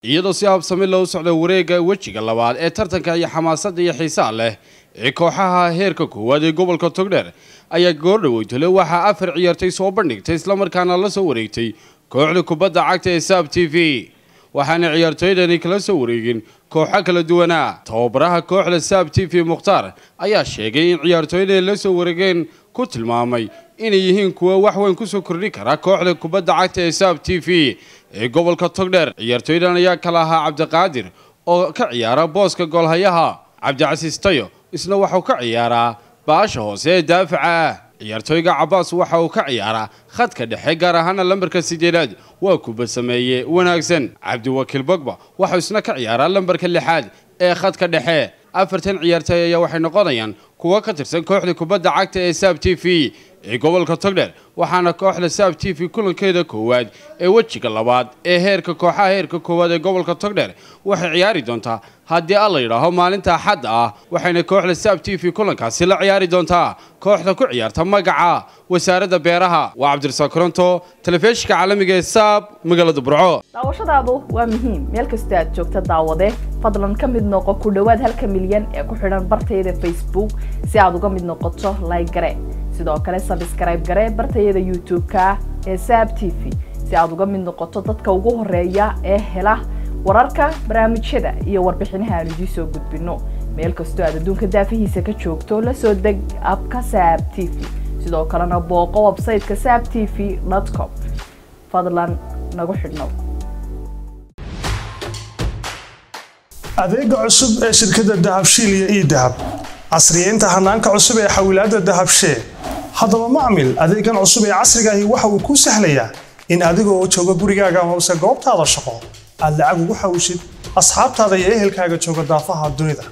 iyadoo si habsami loo socda wareegga wejiga labaad ee tartanka iyo xamaasadda iyo xiisaha leh ee kooxaha heerka koowaad ee gobolka togdheer ayaa goordhaweytole waxaa afar ciyaartay soo bandhigtay islamarkaana la soo wareegtay kooxda kubadda cagta ee saab t v waxaana ciyaartooydani kala soo wareegin kooxo kala duwanaa tababaraha kooxda saab t v mukhtaar ayaa sheegay in ciyaartooyda la soo wareegeen ku tilmaamay inay yihiin kuwa wax weyn kusoo kordhi kara kooxda kubadda cagta ee saab t v ee gobolka togdheer ciyaartooydan ayaa kala ahaa cabdiqaadir oo ka ciyaara booska goolhayaha cabdicasiis tayo isna waxauu ka ciyaaraa baasha hoose ee daafaca ah ciyaartooyga cabaas waxa uu ka ciyaaraa khadka dhexe gaar ahaana lambarka sideedaad waa kuba sameeye wanaagsan cabdiwakiil bogba waxau isna ka ciyaaraa lambarka lixaad ee khadka dhexe afartan ciyaartooy ayaa waxay noqonayaan kuwo ka tirsan kooxda kubadda cagta ee saab t v ee gobolka togdheer waxaana kooxda saab t v kulankeeda koowaad ee wejiga labaad ee heerka kooxaha heerka koowaad ee gobolka togdheer waxay ciyaari doontaa haddii alla yidhaaho maalinta axadda ah waxayna kooxda saab t v kulankaasi la ciyaari doontaa kooxda ku ciyaarta magaca wasaaradda beeraha waa cabdirasaaq koronto telefishinka caalamiga ee saab magaalada burco daawashadaadu waa muhiim meel kastoo aad joogta daawade fadlan ka mid noqo ku dhowaad halka milyan ee ku xidhan bartayada facebook si aad uga mid noqoto like gare sidoo kale sabskrayb gare bartayada youtube-ka ee saab t v si aad uga mid noqoto dadka ugu horeeya ee hela wararka barnaamijyada iyo warbixinaha aan idiin soo gudbino meel kastoo aad adduunka daafihiisa ka joogto la soo deg abka saab t v sidoo kalena booqo websayteka saab t v com fadlan nagu xidhnow adeega cusub ee shirkadda dahabshiil iyo ii dahab casriyeynta hanaanka cusub ee xawilaadda dahabshee haddaba macmil adeegan cusub ee casrigaahi waxa uu kuu sahlayaa in adigoo jooga gurigaaga amase goobtaada shaqo aad lacag ugu xawishid asxaabtaada iyo ehelkaaga jooga daafaha dunida